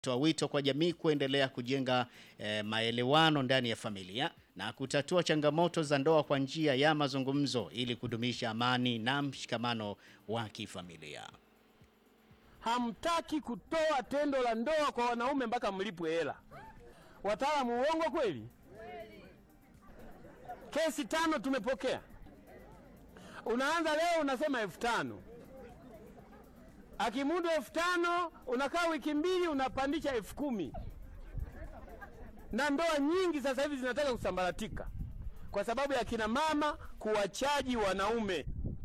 toa wito kwa jamii kuendelea kujenga eh, maelewano ndani ya familia na kutatua changamoto za ndoa kwa njia ya mazungumzo ili kudumisha amani na mshikamano wa kifamilia. Hamtaki kutoa tendo la ndoa kwa wanaume mpaka mlipwe hela. Wataalamu, uongo kweli? Kesi tano tumepokea. Unaanza leo unasema elfu tano akimudu elfu tano unakaa wiki mbili unapandisha elfu kumi na ndoa nyingi sasa hivi zinataka kusambaratika kwa sababu ya kina mama kuwachaji wanaume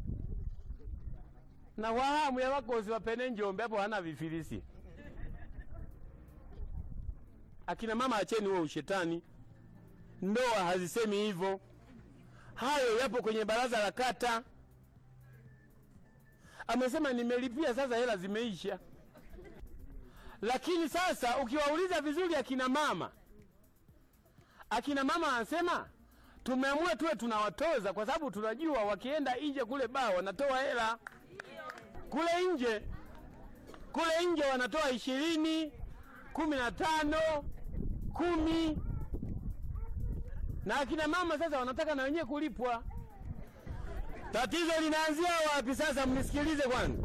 na wahamu ya wakozi wapene Njombe hapo hana vifilisi. Akina mama acheni huo ushetani, ndoa hazisemi hivyo. Hayo yapo kwenye baraza la kata. Amesema nimelipia, sasa hela zimeisha. Lakini sasa ukiwauliza vizuri akina mama, akina mama anasema tumeamua tuwe tunawatoza kwa sababu tunajua wakienda nje kule baa wanatoa hela kule nje kule nje wanatoa ishirini, kumi na tano, kumi na akina mama sasa wanataka na wenyewe kulipwa. Tatizo linaanzia wapi sasa? Mnisikilize kwanza,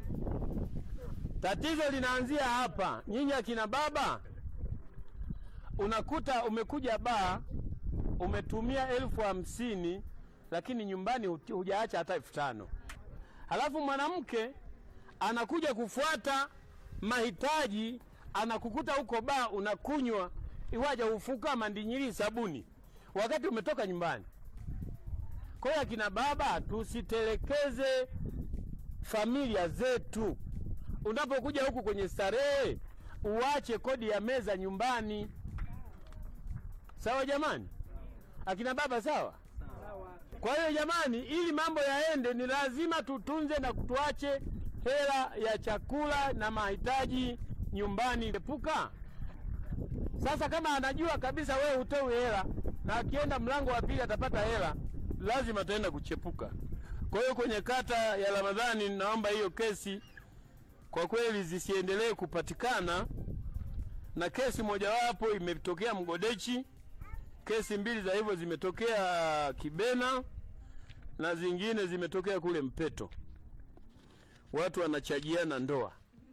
tatizo linaanzia hapa. Nyinyi akina baba, unakuta umekuja baa umetumia elfu hamsini lakini nyumbani hujaacha hata elfu tano halafu mwanamke anakuja kufuata mahitaji, anakukuta huko baa unakunywa iwaja ufuka mandinyiri sabuni wakati umetoka nyumbani. Kwa hiyo akina baba, tusitelekeze familia zetu. Unapokuja huku kwenye starehe, uache kodi ya meza nyumbani. Sawa jamani, akina baba, sawa? Kwa hiyo jamani, ili mambo yaende, ni lazima tutunze na tuache hela ya chakula na mahitaji nyumbani. Epuka sasa, kama anajua kabisa wewe hutoi hela na akienda mlango wa pili atapata hela, lazima ataenda kuchepuka. Kwa hiyo kwenye kata ya Ramadhani, naomba hiyo kesi kwa kweli zisiendelee kupatikana, na kesi mojawapo imetokea Mgodechi, kesi mbili za hivyo zimetokea Kibena na zingine zimetokea kule Mpeto, watu wanachajiana ndoa.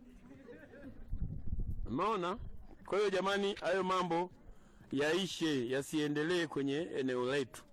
Umeona? Kwa hiyo jamani, hayo mambo yaishe, yasiendelee kwenye eneo letu.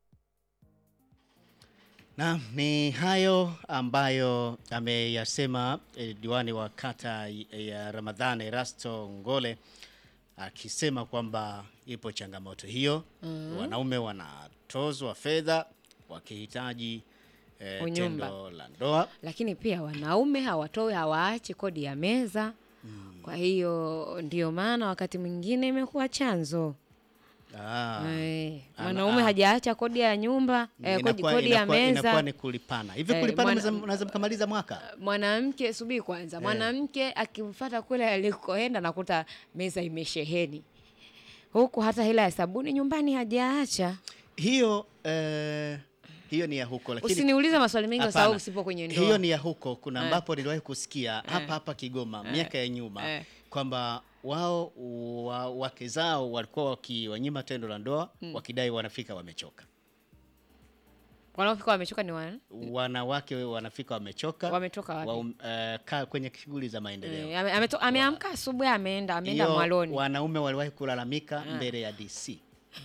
Naam, ni hayo ambayo ameyasema eh, diwani wa kata ya Ramadhani Erasto Ngole akisema kwamba ipo changamoto hiyo mm. Wanaume wanatozwa fedha wakihitaji eh, Unyumba. tendo la ndoa. lakini pia wanaume hawatoi hawaachi kodi ya meza kwa hiyo ndio maana wakati mwingine imekuwa chanzo Ah, Eh, Ana- mwanaume ah. hajaacha kodi ya nyumba eh, kodi, inakuwa- kodi ya inakuwa- inakuwa meza ni kulipana hivi. Eh, kulipana mwana- mnaweza- mnaweza mkamaliza mwaka mwanamke subiri kwanza mwanamke akimfata kule alikoenda nakuta meza imesheheni huku hata hela ya sabuni nyumbani hajaacha hiyo eh, hiyo ni ya huko lakini usiniulize maswali mengi kwa sababu Hapana. usipo kwenye ndoa Hiyo ni ya huko. Kuna Eh. ambapo niliwahi kusikia hapa hapa Kigoma miaka ya nyuma Eh. kwamba wao wa, wake zao walikuwa wakiwanyima tendo la ndoa wakidai wanafika wamechoka. wanaofika wamechoka ni wana Wanawake wanafika wamechoka, Wametoka wapi? wa, eh, kaa kwenye shughuli za maendeleo. Eh, ame- ameto- ameamka asubuhi ameenda ameenda Hiyo mwaloni wanaume waliwahi kulalamika mbele ya DC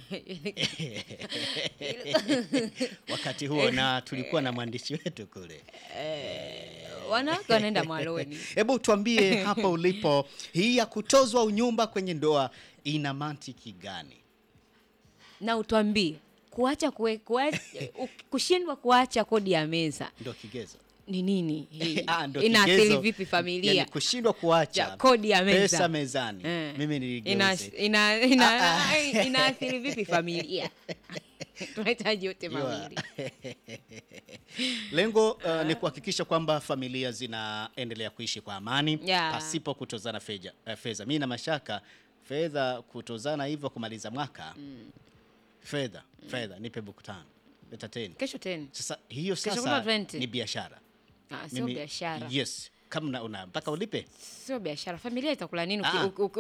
wakati huo, na tulikuwa na mwandishi wetu kule. wanawake wanaenda mwaloni Hebu tuambie hapa ulipo, hii ya kutozwa unyumba kwenye ndoa ina mantiki gani? na utwambie kuacha kue, kuacha, kushindwa kuacha kodi ya meza Ndo kigezo ni nini hii? Ah, ndo inaathiri kigezo. vipi familia Yani kushindwa kuacha Ja, kodi ya meza. pesa mezani. Eh. Mimi ina, niligeuze ina, ina, Ah, ah. inaathiri vipi familia tunahitaji yote Jua. mawili Lengo uh, ni kuhakikisha kwamba familia zinaendelea kuishi kwa amani Yeah. pasipo kutozana feja- eh, fedha. Mimi na mashaka fedha kutozana hivyo kumaliza mwaka fedha fedha, nipe buku tano leta teni. kesho tena Sasa hiyo Kesho sasa kuna 20. ni biashara. Ah, sio Mimi- biashara Yes, kama una- una mpaka ulipe sio biashara familia itakula nini uki- Ah. uki- uki-